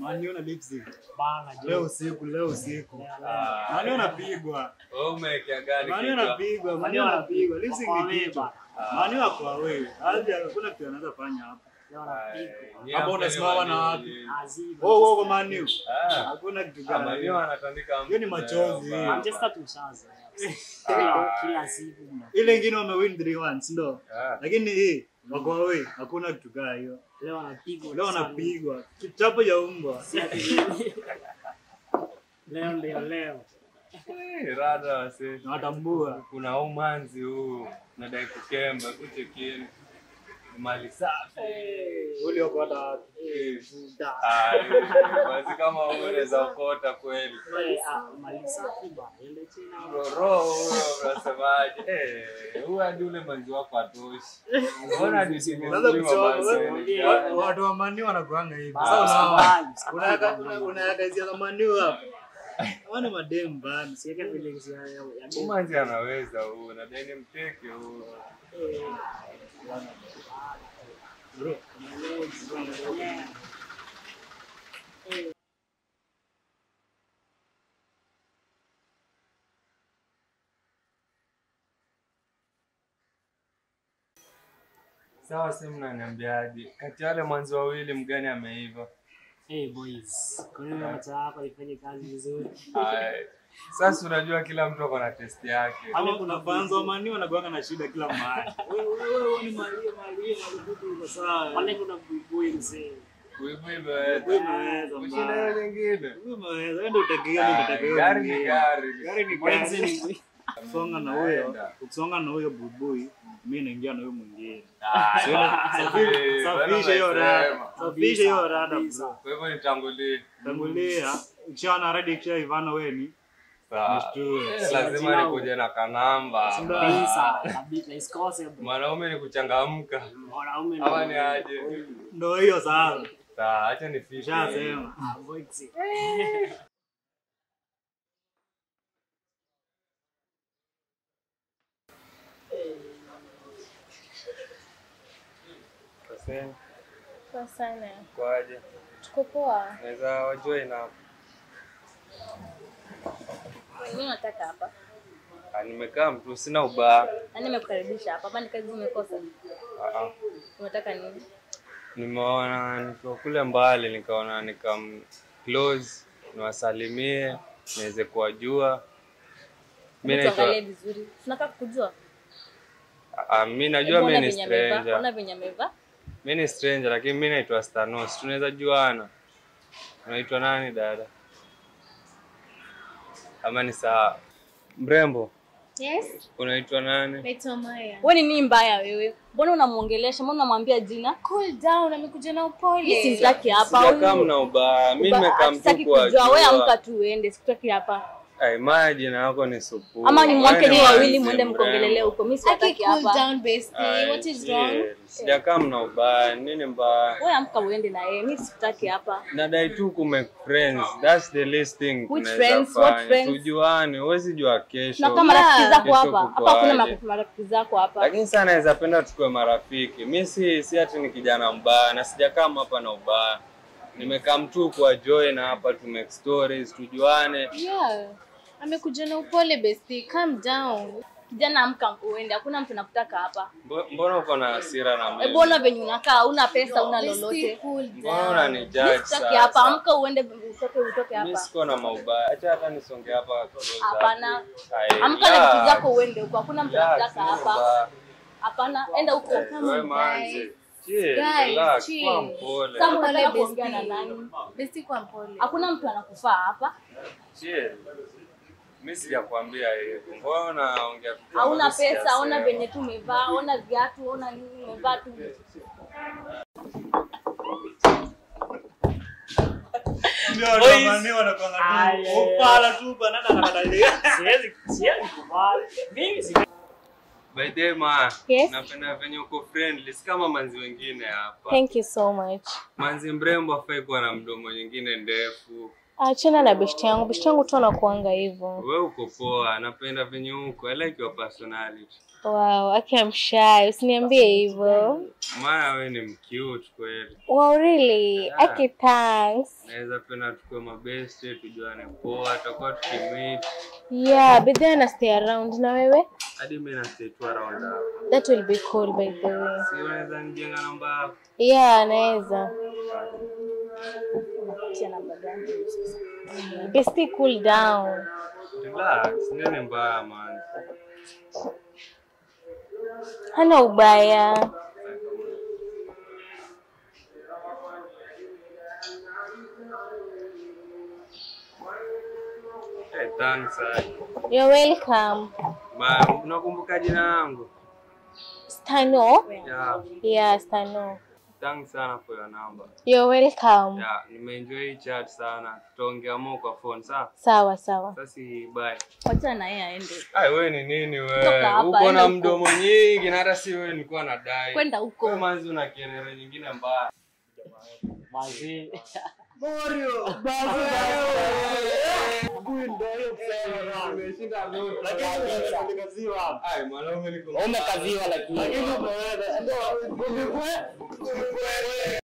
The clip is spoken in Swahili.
Manu na Leipzig. Bana Leo jo. usiku, leo usiku. Ah, Manu anapigwa. wewe umewekea gani Manu kichwa? anapigwa, Manu anapigwa. Leipzig Wako ni away kichwa. bana. Manu ako away. Hadi hakuna kitu anaweza fanya hapa. Leo Ai, anapigwa. nyie Hapo hampendi unasimama na Manu. wapi? Azibu. Oh, oh, Manu. Ah, Hakuna kitu ah, Manu gani. anatandika mtu Hiyo ni machozi. leo, Manchester tushaza. Ah. Kila siku mna. Ile ingine wamewin 3-1, si ndio? Ah, Lakini hii wako away. Hakuna kitu gani hiyo. Leo anapigwa. Leo sana. wanapigwa. Kichapo ya umbwa. Si ati- Leo ndio leo. eh, rada wase. Nawatambua. Kuna umanzi huu nadai kukemba kuchekini mali safi. Ule wako hata wapi? Eh, Da. ah, eh, basi kama wewe unaweza ukota kweli. Eh, ah, mali safi bana. Ile tena. Roro huyo unasemaje? Eh, huyu hadi ule manzi wako atoshi. Mbona hadi Sasa simezima mchoro, basi? wa- watu wa Manu wanakuanga hivi. Basi, Sasa unaona, basi. unaweka una- unaweka hisia za Manu hapa. Wana madem bana. Siweke feelings ya ya ya demu. Umanzi anaweza huu, nadai ni mteke huu. Eh, Bro, yeah. Sawa, si mnaniambiaje? Kati ya wale mwanzi wawili mgani ameiva? Hey boys, kwa nini macho yako ifanye kazi vizuri? Ai, Sasa unajua kila mtu ako na test yake. ama kuna fans wa Manu wanakuanga na shida kila mahali. Wewe wewe wewe ni Maria Maria walikuwa uko sawa. Pale kuna buibui mzee. Kuibu imeweza. Wewe umeweza Kushinda mbaya. hiyo nyingine. Wewe umeweza. Wewe ndio utakia ndio Ai, utakia. Gari ni gari. Gari ni Mwenzi gari. ni Ukisonga na huyo, Naenda. ukisonga na huyo bubui, mimi naingia na huyo mwingine. Ai, Safisha- eh, Safisha hiyo bwana rada. umesema. Safisha hiyo rada Kabisa. bro. Kwa hivyo nitangulie. Tangulia, ukishaona rada ikisha Ivana wewe ni Sawa. Nishtue. Eh, Lazima nikuje na kanamba. kabisa, kabisa isikose bro. Mwanaume ni kuchangamka. Mwanaume ni- Ama ni aje? ndio hiyo sasa. Sawa, acha nifike. Shasema. Ah, boys. Kasema, Poa sana. kwaje? Tuko poa. Naweza wajoin hapo. Nini unataka hapa? Ah, Nimekaa mtu sina ubaya. Nani nimekukaribisha hapa? Hapa ni kazi umekosa. Ah, ah. Unataka nini? Nimeona nikiwa kule mbali nikaona nikam close niwasalimie niweze kuwajua. Mi Hebu tuangalie naitwa vizuri. Tunataka kukujua. ah, mi najua Hebu mi ona ni venye amevaa. stranger. Ona venye amevaa. Mi ni stranger lakini mi naitwa Stanos. Tunaweza juana. Unaitwa nani dada? Ama ni sawa? Mrembo, Yes. unaitwa nani? Naitwa Maya. Wewe ni nini mbaya wewe? Mbona unamuongelesha? Mbona unamwambia jina? Cool down, amekuja na upole. Mimi simtaki hapa. Sijakaa huyu- mna ubaya. Mi Uba- nimekaa mtu hatutaki kujua. Wewe amka kuwajua. tu uende. Sikutaki hapa. Ai, Maya jina yako ni supu. Ama ni mwake Wewe ni ni wawili manzi muende mrembo. mkongelele huko. Mimi Aki siwataki cool hapa. down, bestie. Ai, What is chill. wrong? Sijakaa mna ubaya. Nini mbaya? Wewe amka uende na yeye. Mimi sikutaki hapa. Nadai tu kume friends. That's the least thing Which tunaweza friends? What fanya. friends? Tujuane, huwezi jua Na kesho. kama marafiki zako Kesho hapa. kuko Hapa hakuna aje. ma- marafiki zako hapa. Lakini sana naweza penda tukue marafiki. Mi si si ati ni kijana mbaya na sijakaa hapa na ubaya. Nimekaa mtu kwa joy na hapa tu make stories, tujuane. Yeah. Amekuja na upole, bestie. Calm down. Kijana amka uende. Hakuna mtu anakutaka hapa. Mbo- Mbona uko na hasira na Hebu mimi? ona venye unakaa, una pesa, una Bestie, lolote. cool Mbona down. unanijudge Sitaki hapa, sasa? amka uende utoke utoke Mimi hapa. siko na maubaya. Acha hata nisonge hapa close up. Hapana. Ai, Amka na vitu relax. zako uende huko. Hakuna mtu Relax, anakutaka sina hapa. ubaya. Hapana, enda huko. Eh, wewe manzi. Chill, Guys, relax, chill. kuwa mpole. Sasa unataka Pole, kuongea na bestie. nani? Bestie kwa mpole. Hakuna mtu anakufaa hapa. Chill. Mimi sijakwambia hivyo. Mbona unaongea vitu Hauna ambavyo pesa, sijasema? ona venye tu umevaa, ona viatu, ona nini umevaa tu. Ndio wanakuanga wanakuanga Ai, tu. ai, ai. Upala tu banana anakatalia. Siwezi siwezi kubali. Mimi si By the way, ma, Yes? napenda venye uko friendly, si kama manzi wengine hapa. Thank you so much. Manzi mrembo afai kuwa na mdomo nyingine ndefu. Achana na beshti yangu, beshti yangu tu anakuanga hivyo. We uko poa, napenda venye uko. I like your personality. Wow, aki I'm shy, usiniambie hivyo. Maana we ni mcute kweli. Wow, really? Yeah. Aki thanks. Naweza penda tukue mabeste, tujuane poa, tutakuwa tukimit Yeah, but then I stay around na wewe? hadi mi na stay tu around hapa. That will be cool by the way. Si unaweza nijenga namba yako? Yeah, naweza. Tia namba gani sasa? Bestie, cool down. Relax, nini mbaya man? Hana ubaya. Hey, thanks. ah. You're welcome. Ma, unakumbuka jina langu? Stano? Yeah, Yeah, Stano. thanks sana for your number. You're welcome. Yeah, nimeenjoy hii chat sana. Tutaongea more kwa phone, sawa? Sawa sawa. Sasa bye. Wachana na yeye aende. Ai, wewe ni nini Toka wewe? hapa, Uko enda na huko. mdomo nyingi na hata si wewe nilikuwa nadai. Kwenda Wewe huko. manzi una kelele nyingine mbaya. Manzi. Umeshinda lote. Ai, mwanaume niko. Umekaziwa lakini. Lakini umeweza.